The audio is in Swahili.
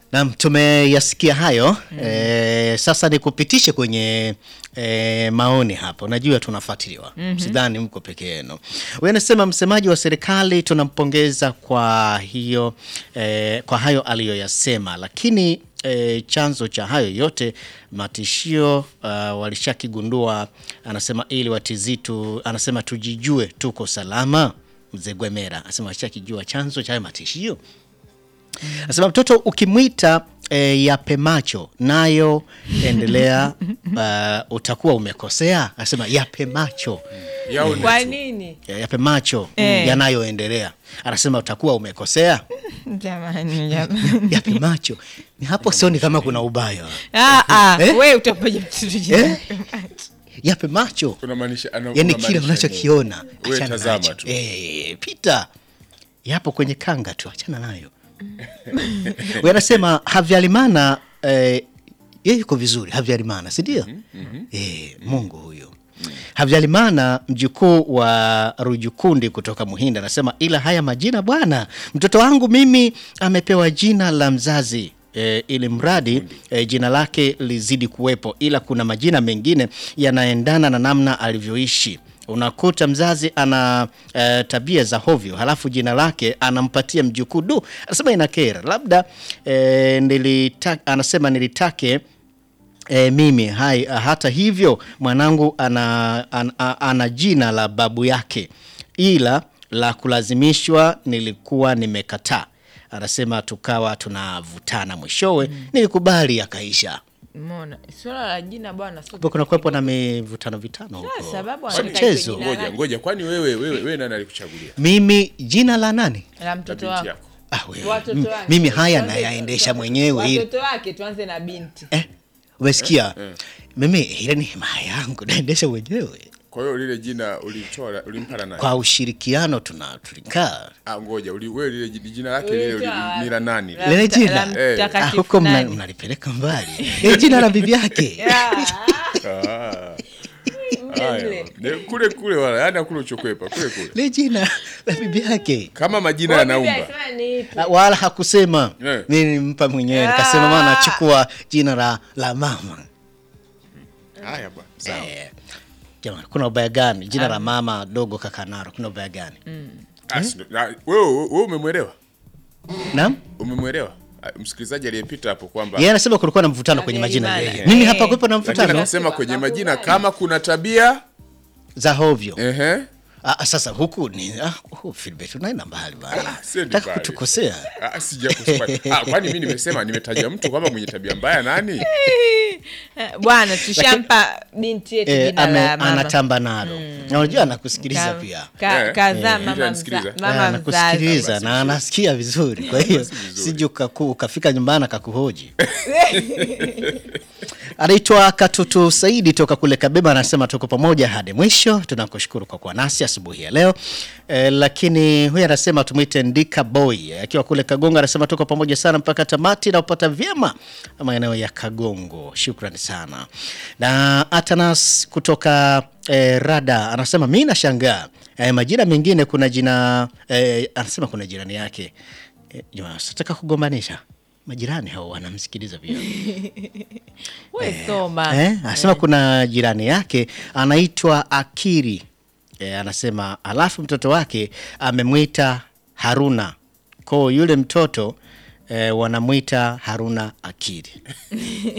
Naam, tumeyasikia hayo eh, sasa nikupitishe kwenye eh, maoni hapo. Najua tunafuatiliwa, sidhani mko peke yenu. Huyu anasema msemaji wa serikali tunampongeza kwa hiyo eh, kwa hayo aliyoyasema, lakini eh, chanzo cha hayo yote matishio uh, walishakigundua. Anasema ili watizitu, anasema tujijue tuko salama. Mzee Gwemera anasema walishakijua chanzo cha hayo matishio Anasema mtoto ukimwita e, yape macho nayo endelea, uh, utakuwa umekosea. Anasema yape macho Yaone Kwa tu. nini ya- yape macho Eh. yanayoendelea. Anasema utakuwa umekosea. jamani, jamani. Yape macho ni hapo, sioni kama kuna ubaya. Ah, ah, Eh? we utapaja mtoto jina. Eh? Yape macho Unamaanisha ana- yani unamaanisha kile nini? unachokiona Wewe achana tazama nacho. tu. Eh, pita yapo kwenye kanga tu, achana nayo. Wewe anasema Havyarimana eh, yeye yuko vizuri Havyarimana, si ndio? Eh, Mungu huyo. Havyarimana mjukuu wa Rujukundi kutoka Muhinda anasema ila haya majina bwana, mtoto wangu mimi amepewa jina la mzazi E, ili mradi e, jina lake lizidi kuwepo, ila kuna majina mengine yanaendana na namna alivyoishi. Unakuta mzazi ana e, tabia za hovyo, halafu jina lake anampatia mjukuu. Du, anasema inakera. Labda e, nilita, anasema nilitake E, mimi hai, hata hivyo mwanangu ana, ana, ana jina la babu yake, ila la kulazimishwa nilikuwa nimekataa. Anasema tukawa tunavutana, mwishowe nilikubali, akaisha. Umeona, swala la jina bwana, sio Kumbe kuna kuwepo na mivutano vitano huko, Sasa, sababu sio anataka mchezo. ijue Ngoja ngoja, kwani wewe wewe wewe nani alikuchagulia? Mimi jina la nani? la Na mtoto binti wako. yako. Ah, wewe. Watoto M- wake. mimi haya Tuanze- nayaendesha tuanze- mwenyewe ili Watoto wake tuanze na binti. eh, umesikia? Mimi ile ni himaya yangu naendesha mwenyewe Kwa hiyo lile jina ulitoa ulimpa na nani? kwa ushirikiano, tuna tulikaa Ah, ngoja, uli wewe lile ji- jina lake lile uli- Ulitoa ni la nani? La Lile mta- jina? la Eh. Ah, mtakatifu huko mna- nani? mnalipeleka mbali Ile jina la bibi yake Ah, Ah. mle Haya. mle. Ne- Kule kule wala, yani kule uchokwepa, kule kule. Ile jina la bibi yake Kama majina Kwa bibi yanaumba. alisema ni ipi? Ah, wala hakusema Eh. mimi nimpa mwenyewe nikasema maana nachukua jina la, la mama Haya bwana. Sawa. eh, jamani kuna ubaya gani jina la mama dogo kakanaro kuna ubaya gani Ah, si- na- Wewe wewe umemwelewa? naam Umemwelewa? Ah, Msikilizaji aliyepita hapo kwamba yeye anasema kulikuwa na mvutano kwenye majina Havyarimana. yeye mimi Eh. hapa kuwepo na lakini mvutano akasema kwenye majina kama kuna tabia za hovyo ehe ah, sasa huku ni ah, oh, Philbert unaenda mbali bana siendi nataka mbali. kutukosea Ah, sijakuspati. Ah, kwani mimi nimesema nimetaja mtu kwamba mwenye tabia mbaya nani? Eh, Bwana tushampa binti yetu eh, jina ame, la mama. anatamba nalo na unajua anakusikiliza Ka- pia ka- Eh, Kazaa eh, mama anasikiliza. mza- mama mzazi. anakusikiliza na anasikia vizuri kwa hiyo vizuri. sije ukaku- ukafika nyumbani akakuhoji anaitwa Katutu Saidi toka kule Kabeba, anasema tuko pamoja hadi mwisho. Tunakushukuru kwa kuwa nasi asubuhi ya leo e, lakini huyu anasema tumwite Ndika Boy akiwa kule Kagongo, anasema tuko pamoja sana mpaka tamati na upata vyema maeneo ya Kagongo. Shukrani sana. Na Atanas kutoka e, Rada anasema mi nashangaa e, majina mengine kuna jina e, anasema kuna jirani yake e, nataka kugombanisha majirani hao wanamsikiliza pia We soma. Eh, anasema kuna jirani yake anaitwa Akiri eh, anasema alafu mtoto wake amemwita Haruna ko yule mtoto eh, wanamwita Haruna Akiri